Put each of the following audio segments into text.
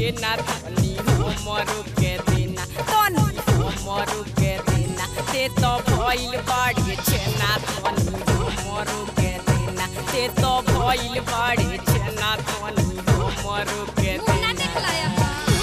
छेना तनी हमरो के देना तनी हमरो के देना ते तो भइल बाड़ी छेना तनी हमरो के देना ते तो भइल बाड़ी छेना तनी हमरो के मुंह ना देना देखला अपन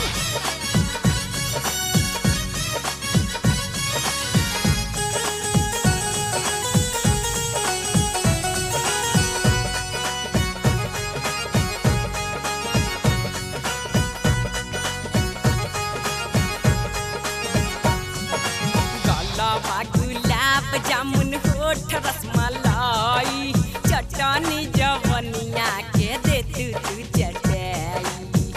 गलबा गुलाब जामुन होठ रसमलाई चटनी जवनिया के दे तू तू चटाई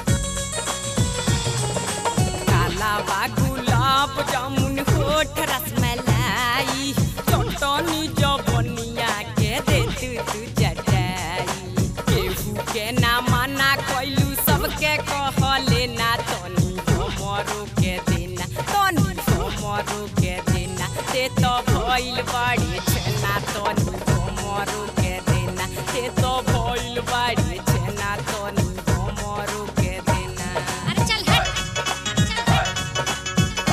कालाबा गुलाब जामुन होठ रसमलाई चटनी जवनिया के दे तू तू चटाई केहू के ना मना कैलू सबके कहले ना तनी हमरो के देना तनी हमरो के देना ते तो भइल बाड़ी छेना तनी हमरो के देना ते तो भइल बाड़ी छेना तनी हमरो के देना अरे चल हट चल हट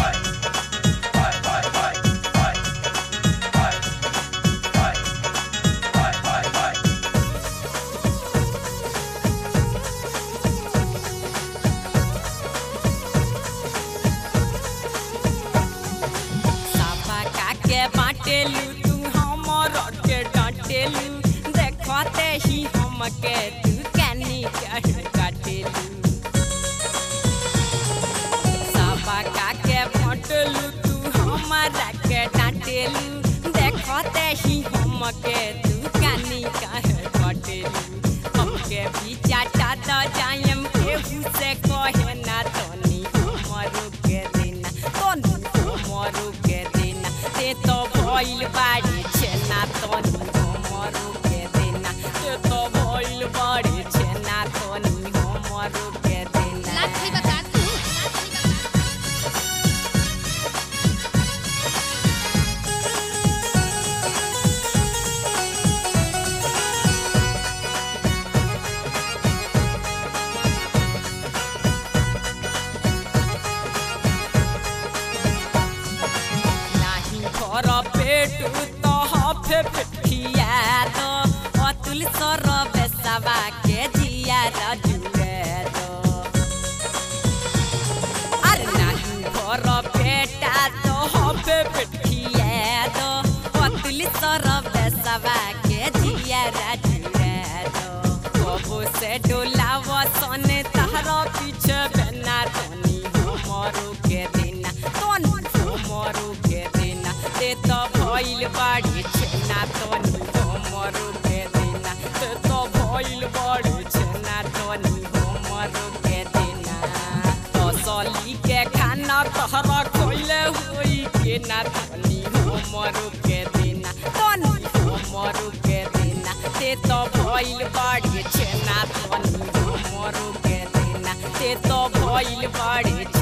साफा काके बाटेलू तू हमर के डांटेलू देखते ही हमके तू कैनी कह काटेलू साफा काके बाटेलू तू हमरा के डांटेलू देखते ही हमके तू कैनी कह काटेलू हमके भी चाटा द जायम केहू से कहे ना तनी हमरो के देना तनी हमरो के देना ते तो भइल बाड़ी छेना तनी हमरो के देना ते तो भइल बाड़ी छेना तनी हमरो के देना लात खइबा का तू लात खइबा का नाही घर पेट तो हफे पेठिया दो अतुल सर बेसवा के जिया रजुए दो अरे नाही घर पेटा तो हफे पेठिया दो अतुल सर बेसवा के जिया रजुए दो कबो से डोलाव सने तहरा पीछे बेना तनी हमरो के देना तनी हमरो के देना ते तो भइल बाड़ी छेना तनी हमरो के देना ते तो भइल बाड़ी छेना तनी हमरो के देना तसली के खाना तहरा खइले होई के ना तनी हमरो के देना तनी हमरो के देना ते तो भइल बाड़ी छेना तनी हमरो के देना ते तो भइल बाड़ी